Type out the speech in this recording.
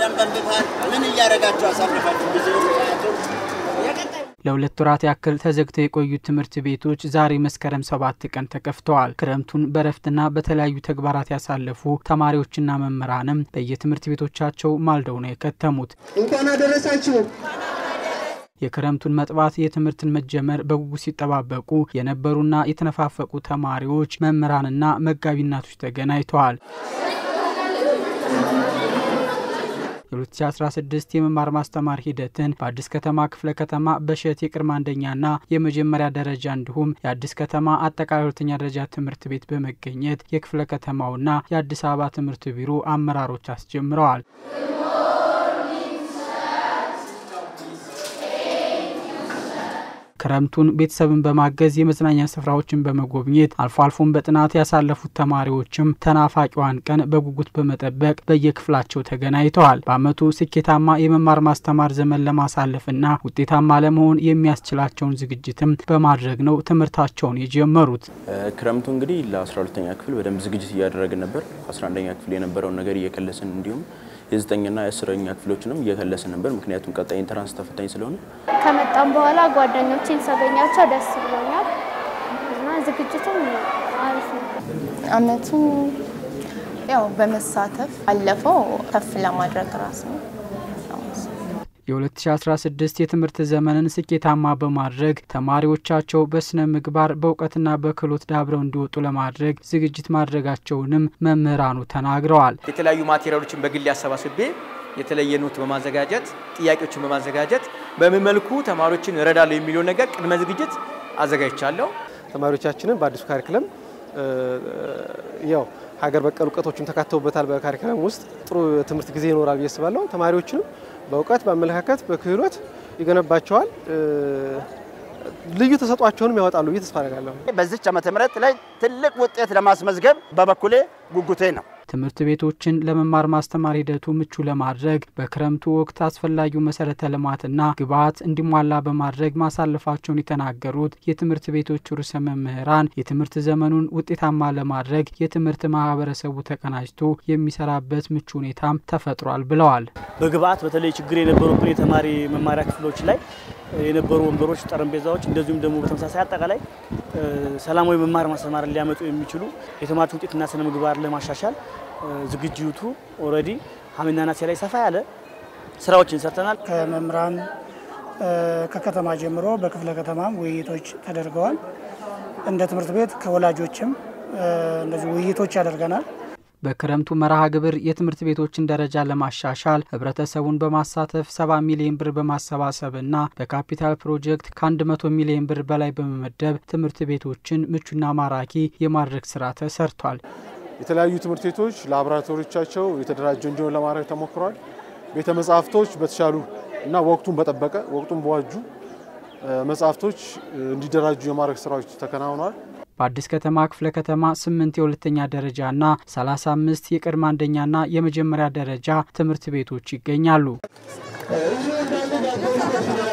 በሰላም ገንብታል። ምን እያደረጋችሁ አሳልፋችሁ ጊዜ ለሁለት ወራት ያክል ተዘግተው የቆዩት ትምህርት ቤቶች ዛሬ መስከረም ሰባት ቀን ተከፍተዋል። ክረምቱን በረፍትና በተለያዩ ተግባራት ያሳለፉ ተማሪዎችና መምህራንም በየትምህርት ቤቶቻቸው ማልደው ነው የከተሙት። እንኳን አደረሳችሁ። የክረምቱን መጥባት የትምህርትን መጀመር በጉጉት ሲጠባበቁ የነበሩና የተነፋፈቁ ተማሪዎች፣ መምህራንና መጋቢ እናቶች ተገናኝተዋል። የ2016 የመማር ማስተማር ሂደትን በአዲስ ከተማ ክፍለ ከተማ በሸት የቅድመ አንደኛና የመጀመሪያ ደረጃ እንዲሁም የአዲስ ከተማ አጠቃላይ ሁለተኛ ደረጃ ትምህርት ቤት በመገኘት የክፍለ ከተማውና የአዲስ አበባ ትምህርት ቢሮ አመራሮች አስጀምረዋል። ክረምቱን ቤተሰብን በማገዝ የመዝናኛ ስፍራዎችን በመጎብኘት አልፎ አልፎም በጥናት ያሳለፉት ተማሪዎችም ተናፋቂዋን ቀን በጉጉት በመጠበቅ በየክፍላቸው ተገናኝተዋል። በዓመቱ ስኬታማ የመማር ማስተማር ዘመን ለማሳለፍና ውጤታማ ለመሆን የሚያስችላቸውን ዝግጅትም በማድረግ ነው ትምህርታቸውን የጀመሩት። ክረምቱ እንግዲህ ለ12ተኛ ክፍል በደንብ ዝግጅት እያደረግን ነበር። 11ኛ ክፍል የነበረውን ነገር እየከለስን እንዲሁም የዘጠኝና የአስረኛ ክፍሎችንም እየከለስን ነበር። ምክንያቱም ቀጣይ ኢንትራንስ ተፈታኝ ስለሆነ ከመጣም በኋላ ጓደኞቼን ሳገኛቸው ደስ ብሎኛል እና ዝግጅቱም አሪፍ ነው። አመቱ ያው በመሳተፍ አለፈው ከፍ ለማድረግ ራስ ነው። የ2016 የትምህርት ዘመንን ስኬታማ በማድረግ ተማሪዎቻቸው በስነ ምግባር በእውቀትና በክህሎት ዳብረው እንዲወጡ ለማድረግ ዝግጅት ማድረጋቸውንም መምህራኑ ተናግረዋል። የተለያዩ ማቴሪያሎችን በግል አሰባስቤ የተለየ ኖት በማዘጋጀት ጥያቄዎችን በማዘጋጀት በምን መልኩ ተማሪዎችን እረዳለሁ የሚለው ነገር ቅድመ ዝግጅት አዘጋጅቻለሁ። ተማሪዎቻችንን በአዲሱ ካሪክለም ያው ሀገር በቀል እውቀቶችም ተካተውበታል። በካሪክለም ውስጥ ጥሩ ትምህርት ጊዜ ይኖራል ብዬ አስባለሁ። ተማሪዎችንም በእውቀት በአመለካከት፣ በክህሎት ይገነባቸዋል። ልዩ ተሰጧቸውንም ያወጣሉ ብዬ ተስፋ አደርጋለሁ። በዚች ዓመተ ምህረት ላይ ትልቅ ውጤት ለማስመዝገብ በበኩሌ ጉጉቴ ነው። ትምህርት ቤቶችን ለመማር ማስተማር ሂደቱ ምቹ ለማድረግ በክረምቱ ወቅት አስፈላጊው መሰረተ ልማትና ግብዓት እንዲሟላ በማድረግ ማሳለፋቸውን የተናገሩት የትምህርት ቤቶቹ ርዕሰ መምህራን የትምህርት ዘመኑን ውጤታማ ለማድረግ የትምህርት ማህበረሰቡ ተቀናጅቶ የሚሰራበት ምቹ ሁኔታም ተፈጥሯል ብለዋል። በግብዓት በተለይ ችግር የነበሩብን የተማሪ መማሪያ ክፍሎች ላይ የነበሩ ወንበሮች፣ ጠረጴዛዎች እንደዚሁም ደግሞ በተመሳሳይ አጠቃላይ ሰላማዊ መማር ማስተማርን ሊያመጡ የሚችሉ የተማሪዎች ውጤትና ስነ ምግባር ለማሻሻል ዝግጅቱ ኦልሬዲ ሐምሌና ነሐሴ ላይ ሰፋ ያለ ስራዎችን ሰርተናል። ከመምህራን ከከተማ ጀምሮ በክፍለ ከተማም ውይይቶች ተደርገዋል። እንደ ትምህርት ቤት ከወላጆችም እንደዚህ ውይይቶች ያደርገናል። በክረምቱ መርሃ ግብር የትምህርት ቤቶችን ደረጃ ለማሻሻል ህብረተሰቡን በማሳተፍ ሰባ ሚሊዮን ብር በማሰባሰብና በካፒታል ፕሮጀክት ከ100 ሚሊዮን ብር በላይ በመመደብ ትምህርት ቤቶችን ምቹና ማራኪ የማድረግ ስራ ተሰርቷል። የተለያዩ ትምህርት ቤቶች ላቦራቶሪዎቻቸው የተደራጀ እንዲሆን ለማድረግ ተሞክሯል። ቤተ መጻሕፍቶች በተሻሉ እና ወቅቱን በጠበቀ ወቅቱን በዋጁ መጻሕፍቶች እንዲደራጁ የማድረግ ስራዎች ተከናውነዋል። በአዲስ ከተማ ክፍለ ከተማ ስምንት የሁለተኛ ደረጃና 35 የቅድመ አንደኛና የመጀመሪያ ደረጃ ትምህርት ቤቶች ይገኛሉ።